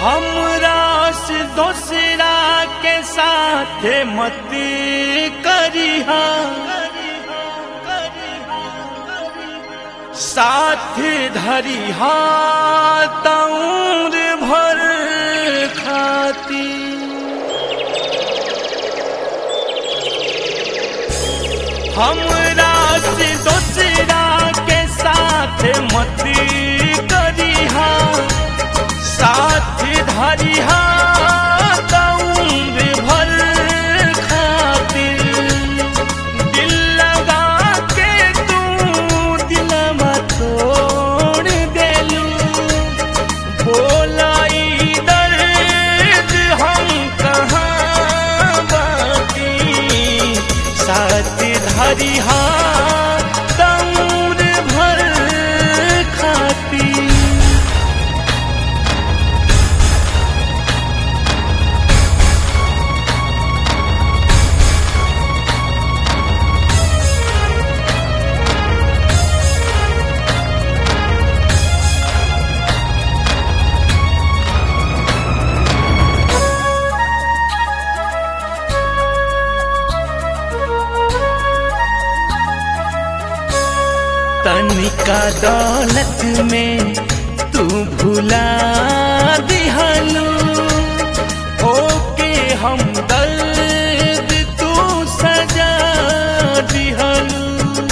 हमरा से दोसरा के साथ मत करिहा साथ धरिहा तौर भर खाती हमरा से दोसरा के साथ मत करिहा साथ धरिहा तौर भर खातिर दिल लगा के तू दिलवा तोड़ देलू बोलाई दर्द हम कहाँ बाटी साथ धरिहा तौर भर खाती तनिका दौलत में तू भुला दिहलू ओके हम दर्द तू सजा दिहलू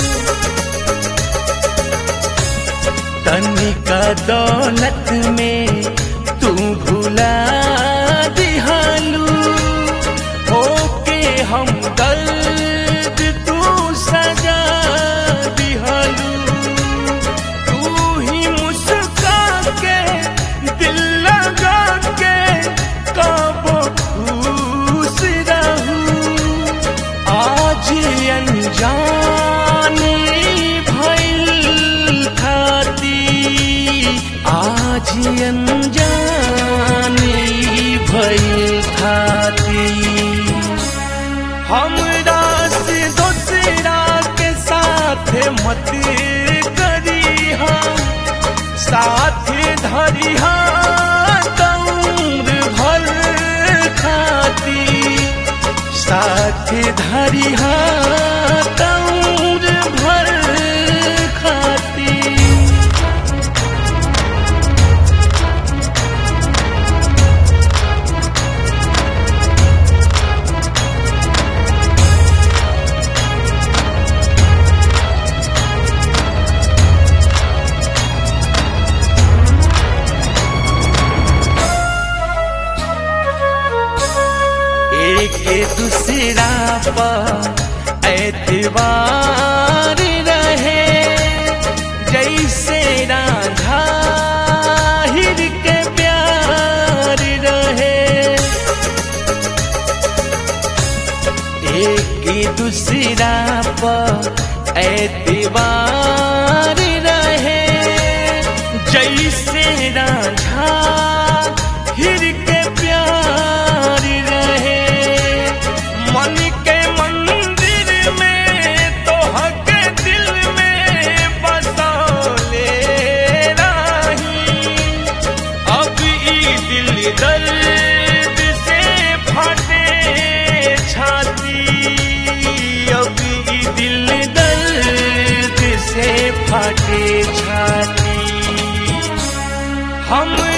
तनिका दौलत में तू भुला दिहलू ओके हम दर्द तू सजा दिहलू तू ही मुस्का के दिल लगा के कब खुश रहूं आज अनजाने भइल खाती आज अनजाने भइल खाती हमरा से दोसरा के साथ मत करिहा साथ धरिहा तौर भर खाती साथ धरिहा तौर भर खाती एक दूसरा पर एतबार रहे जैसे राधा हिर के प्यार रहे एक दूसरा पर एतबार रहे जैसे राधा हिर के प्यार रहे मन के मंदिर में तो हक दिल में बसौले रही अब ई दिल दर्द से फटे छाती अब ई दिल दर्द से फटे छाती हम